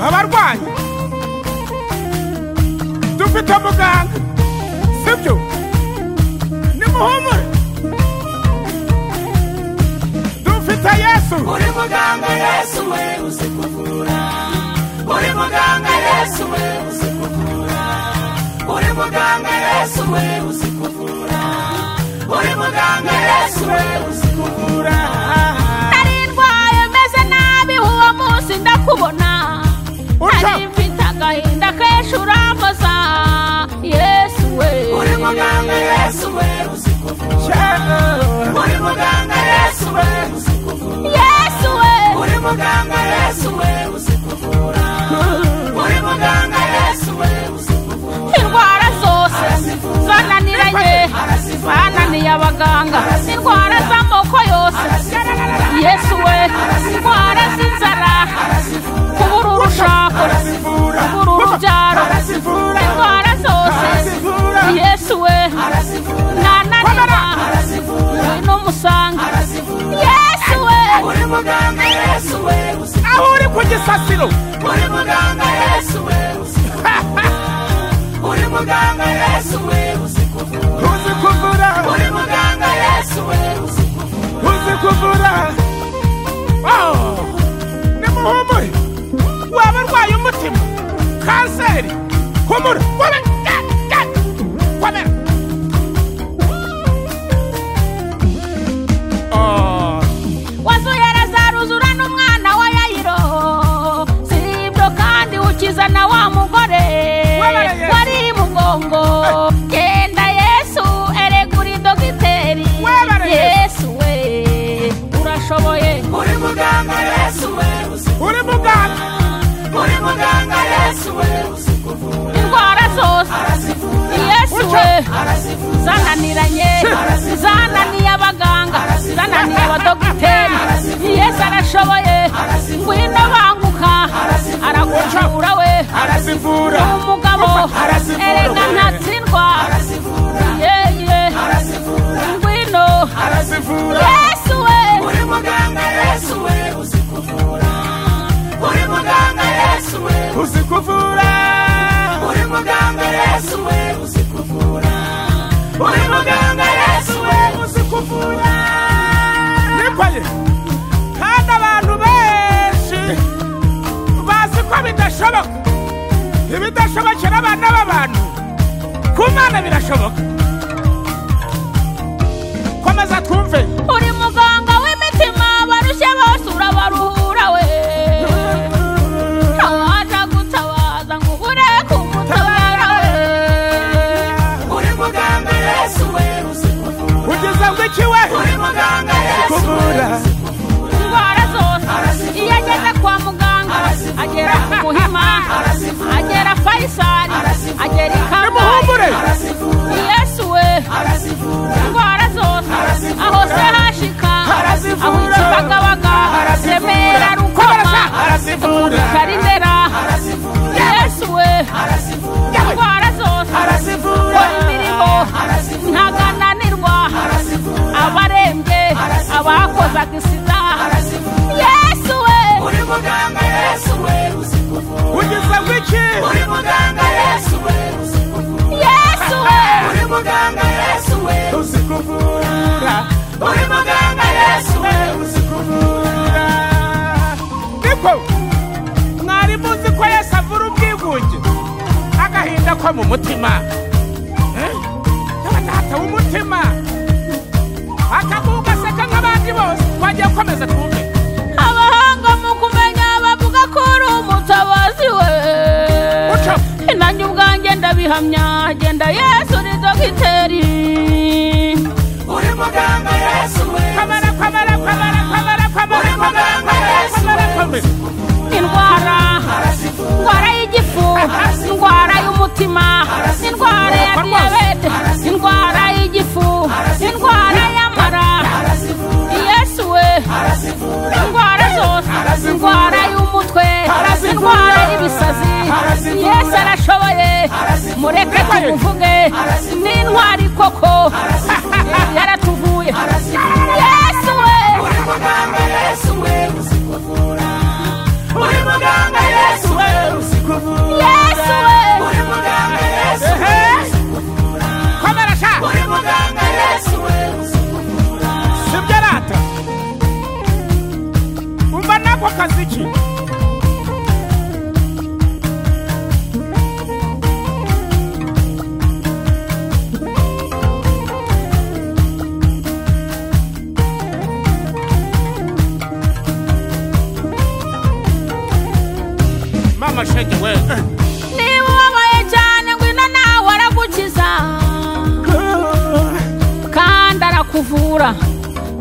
abarwanyi dufite muganga sibyo nimuhumure dufite yesu uri muganga yesu we uzi kuvura uri muganga yesu we uzi kuvura uri muganga yesu we uzi kuvura uri muganga yesu we uzi kuvura nari ndwaye meze nabi uwo munsi ndakubona Urushaho. nari mfite agahinda kenshi urambaza yesu we uri muganga yesu we uzi kuvura cyane uri muganga yesu we uzi kuvura yesu we uri muganga yesu we uzi kuvura uri muganga yesu we uzi kuvura indwara zose zananiranye bananiye abaganga indwara z'amoko yose yesu we indwara z'inzara kubura urushako arazivura kubura urubyaro arazivura indwara zose arazivura yesu we arazivura nananira arazivura ngwino umusange arazivura yesu we uri muganga yesu we uzi aho uri ku gisasiro uri muganga yesu we uzi uri muganga yesu we uzi kuvura uzi kuvura uri muganga yesu we uzi kuvura uzi kuvura Oh, nimuhumure waba urwaye umutima kanseri humura komera komera Oh, wazuye razaruzura n'umwana wa yayiro si ibyo kandi ukiza na wa mugore Wabara Yesu. wari mugongo genda yesu eregura dogiteri Wabara Yesu. yesu we urashoboye uri muganga yesu we uzi uri muganga uri muganga yesu we uzi kuvura indwara zose arazivura yesu we arazivura zananiranye zananiye abaganga zananiye abadogiteri yesu arashoboye ngwino banguka aragucura we arazivura umugabo Arazivura, erega we. ntatsindwa arazivura yeye arazivura ngwino arazivura yesu we uri muganga yesu we uzi kuvura uri muganga yesu we uzi kuvura uri muganga yesu we uzi kuvura uri muganga yesu we uzi kuvura nikoye kandi abantu benshi bazi ko bidashoboka ibidashobokera abana b'abantu ku mwana birashoboka komeza twumve uri muganga w'imitima barushye bose urabaruhura we ntawaza gutabaza ngo ubure kumutabara we uri muganga yesu we uzi kuvura kugeza bwo ikiwe uri muganga yesu we kuvura uzi indwara zose iyo ageze kwa muganga agera ku muhima agera fayisari agera i kabgayi nimuhumure arazivura yesu we arazivura indwara zose aho se hashika aho Arazivura. ikibagabaga Arazivura. remera rukoma arazivura karinera arazivura yesu we arazivura indwara zose arazivura Kora imirimo arazivura ntagananirwa arazivura abarembye abakozaga isida arazivura yesu we uri muganga yesu we uzi kuvura kugeza bwo iki uri muganga yesu we uzi kuvura yesu we uri muganga yesu we uzi kuvura uri muganga yesu we uzi kuvura niko mwari muzi ko yesu avura ubwigunge agahinda ko mu mutima Eh? n'abadata w'umutima akaguga aseka nk'abandi bose twagiye gukomeza twumve abahanga mu kumenya bavuga ko uri umutabazi we Uca. nanjye ubwanjye ndabihamya genda yesu ni dogiteri uri muganga yesu we kamara kamara kamara kamara kamara kamara kamara kamara kamara indwara indwara y'igifu indwara y'umutima indwara ya diyabete indwara y'igifu indwara y'amara yesu we indwara zose indwara y'umutwe indwara y'ibisazi yesu arashoboye mureke ko tuvuge ni intwari koko yaratuvuye yesu we uri muganga yesu we uzi kuvura uri muganga yesu we uzi kuvura yesu we uri muganga yesu we uzi kuvura komera sha uri muganga yesu we uzi kuvura sibyo arata umva nako kazi ki mama shenge we niba ubabaye cyane ngwino nawe aragukiza kandi arakuvura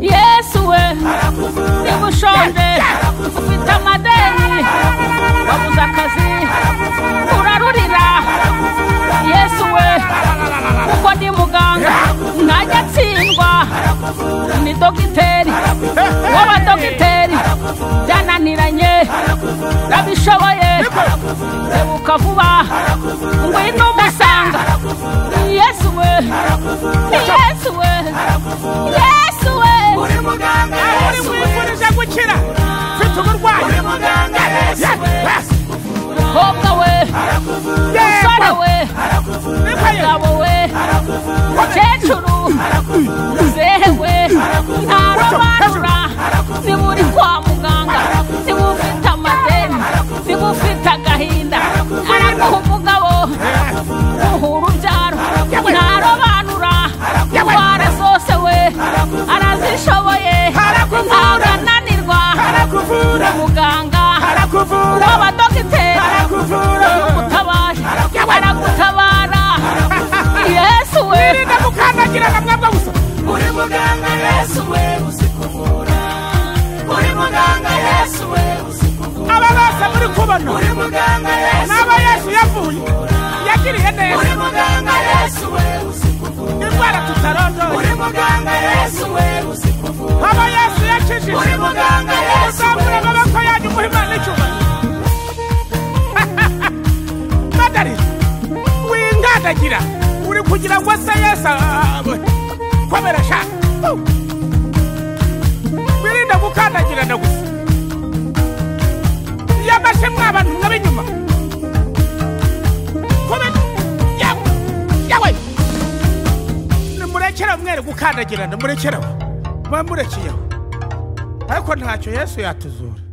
yesu we arakuvura niba ushonje ufite amadeni wabuze akazi urarurira yesu we kuko ndi muganga ntajya atsindwa ni dogiteri w'abadogiteri byananiranye urabishoboye tebuka vuba ngwino umusanga yesu we yesu we yesu we uri muganga uri yesu we mwifurije gukira mfite uburwayi uri muganga yesu we mukobwa we musore we mugabo we mukecuru muzehe we ntarobanura niba uri kwa muganga niba ufite amadeni niba ufite agahinda araguha umugabo uhura ubyaro ntarobanura indwara zose we arazishoboye ntabwo ananirwa arakuvura muganga arakuvura w'abadogiteri arakuvura utabaye aragutabara yesu we yirinda gukandagira na mwebwe gusa uri muganga yesu we uzi kuvura uri muganga yesu we uzi kuvura aba bose muri kubona uri muganga yesu n'aba yesu yavuye yagiriye neza uri muganga yesu we uzi kuvura indwara tutarondoye uri muganga yesu we uzi kuvura aba yesu yakijije uri muganga yesu uzamura we amaboko yanyu muhe imana icyubahiro madari wingandagira uri kugira ngo se yesu abe- komera sha wirinde gukandagirana gusa iyo amashe mwabantu mwab'inyuma kube yawe yawe nimurekere mwere gukandagirana murekerewe mwamurekiyeho ariko ntacyo yesu yatuzura